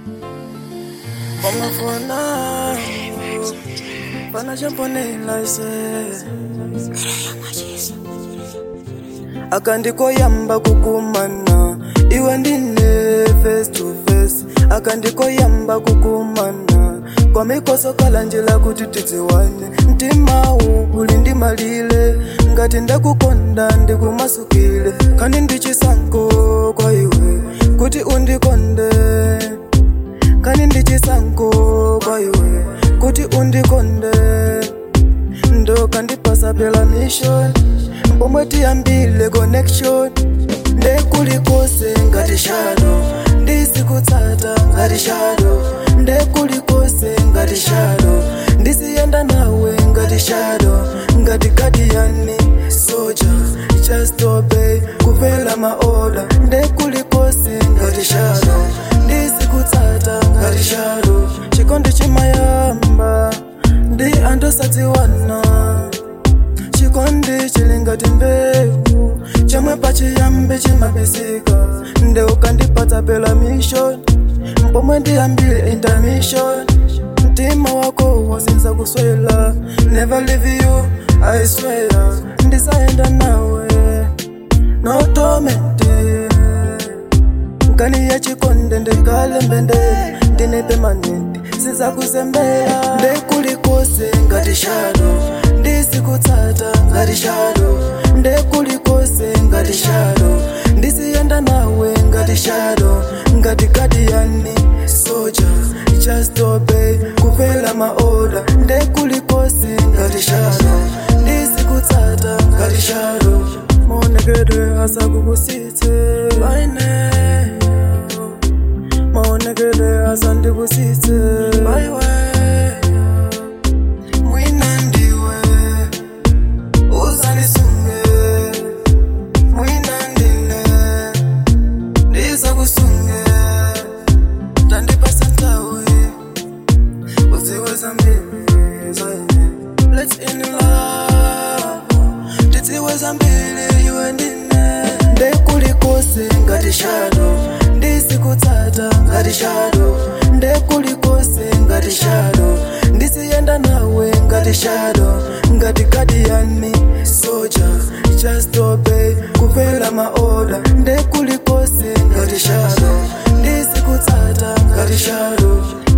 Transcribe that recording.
Wamafuna Fana champonela ise akandikoyamba kukumana iwe ndine face to face akandikoyamba kukumana kwamikosokala njila kuti tidziwane mtimawu uli ndimalile ngati ndakukonda ndikumasukile kandi ndichisankho kwa iwe kuti undikonde kani ndichisankho kwa iwe kuti undikonde ndokandipasa pela mission pomwe tiyambile connection ndekulikose ngati shado ndisikutsata ngati shado ndekulikose ngati shado ndisiyenda nawe ngati shado ngati kadiyani soja just obey kupela maoda ndekulikose ngati shado ndisikutsata ngati shado chikondi chimayamba ndi andosadziwana chikondi chili ngati mbewu chomwe pachiyambi chimabisika nde ukandipatsa pela mission pomwe ndiyambile intermission mtima wako wasinza kuswela never leave you i swear ndisayenda nawe no torment nkani ya chikonde ndikale mbende ndine permanent sizakusembera ndekulikose ngati shado ndisikutsata ngati shado ndekulikose ngati shado ndisiyenda nawe ngati shado ngati kadiyani soja just obey kupela maoda ndekulikose ngati shado ndisikutsata ngati shado maonekedwe asakukusitse baine maonekedwe asandikusitse baiwe mwina ndiwe uzanisunge mwina ndine ndizakusunge tandipasa ntawe uziwe zambili zaine let's in love tidziwe zambili iwe ndine ndekulikose ngati shado ndisikutsata ngati shado ndekulikose ngati shado ndisiyenda nawe ngati shado ngati kadiyani soja just obey kupela maoda ndekulikose ngati shado ndisikutsata ngati shado